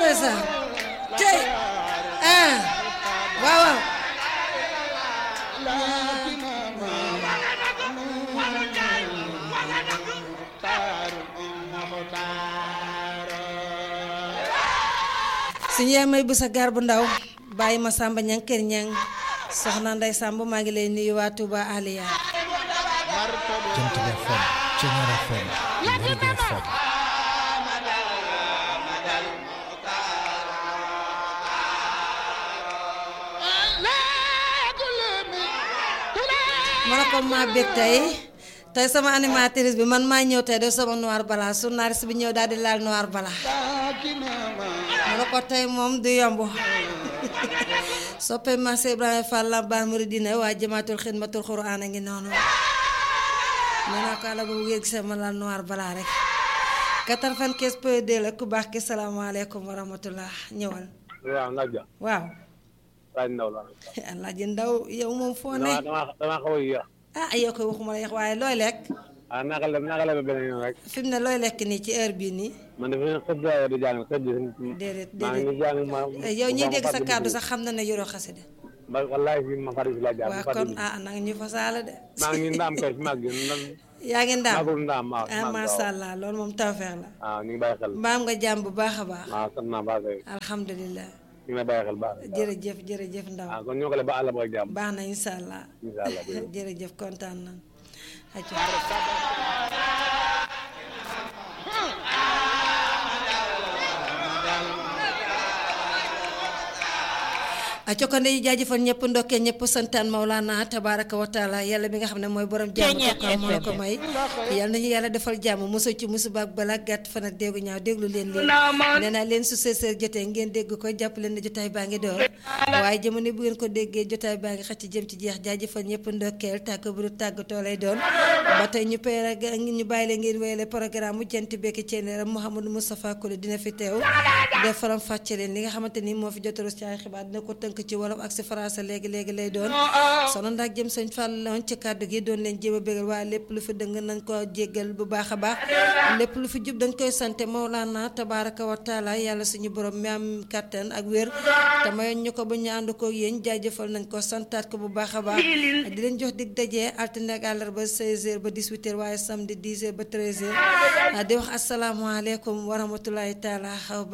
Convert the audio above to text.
ndeysaan tey ah waaw waaw suñu yaay may bu sa gaar bu ndaw bàyyi ma sàmba ñang kër ñang soxna nday sàmb maa ngi lay nuyu waa Touba Aliya Jant bi FM Ceñeer FM Lergui FM ma ne ko maa bég tey tey sama animatrice bi man maa ñëw tey def sama noir bala journaliste bi ñëw daal di laal noir bala ma ne ko tey moom du yomb soppe ma Seex Ibrahima Fall Lambaar Muridina waa jamaatul xidmatul Quraan a ngi noonu nee naa ko àlla boobu ngeen gisee ma laal noir bala rek 95 point 2 la ku baax ki salaamaaleykum wa rahmatullah ñëwal waaw Nadia waaw laaj ndaw la Alaaji Ndaw yow moom foo ne dama dama xaw a yéex ah yow koy waxuma la yeex waaye looy lekk ah naka la naka la beneen yoon rek fi mu ne looy lekk nii ci heure bii nii man dafa ne xëj laa di jàng xëj déedéet maa ngi déedéet jàng ma yow ñiy dégg sa kàddu sax xam na ne yoroo xasida ba wallahi fi ma fari si laa jàng waa fari kon ah nag ñu fasaale de maa ngi ndaam kay fi mag gi nan yaa ngi ndaam magul ndaam waaw ah masha Allah loolu moom tawfeex la waaw ñu ngi bàyyi xel mbaam nga jàmm bu baax a baax waaw sant naa baax kay alhamdulilah ñu ngi lay bàyyi xel baax jërëjëf jërëjëf ndaw ah kon ñoo ko le ba àll ba ak jàmm baax na insha Allah incha allah jërëjëf. jërëjëf kontaan na acca acca kon dañuy jaajëfal ñëpp ndokkee ñëpp santaan Maulana tabaraka wa taala yàlla bi nga xam ne mooy borom jàmm tokka moo la ko may yàlla nañu yàlla defal jàmm mosul ci musiba ak balaa gàtt fan ak déggu ñaaw déglu leen leen nee naa leen su seeseer jotee ngeen dégg ko jàpp leen ne jotaay baa ngi door waaye jamono bu ngeen ko déggee jotaay baa ngi xëcc jëm ci jeex jaajëfal ñëpp ndokkeel tàgg bu du tàggatoo lay doon ba tey ñu pay rek ñu bàyyi leen ngeen wéyale programme mu jant bekki ceeneeram Mouhamadou Moustapha Kole dina fi teew def faram fàcce leen li nga xamante ni moo fi jotaru ci ay xibaar dina ko tënk ci wolof ak si français léegi léegi lay doon sono ndax jëm sëñ Fall loon ci kàddu gi doon leen jéem a bégal waaye lépp lu fi dëng nañ ko jéggal bu baax a baax lépp lu fi jub dañ koy sante Mawlana tabaraka wa taala yàlla suñu borom mi am kàttan ak wér te mayoon ñu ko ba ñu ànd ko yéen jaajëfal nañ ko santaat ko bu baax a baax di leen jox dig dajee altine ak àllarba 16h ba 18h waaye samedi 10h ba 13h di wax asalaamaaleykum wa rahmatulahi taala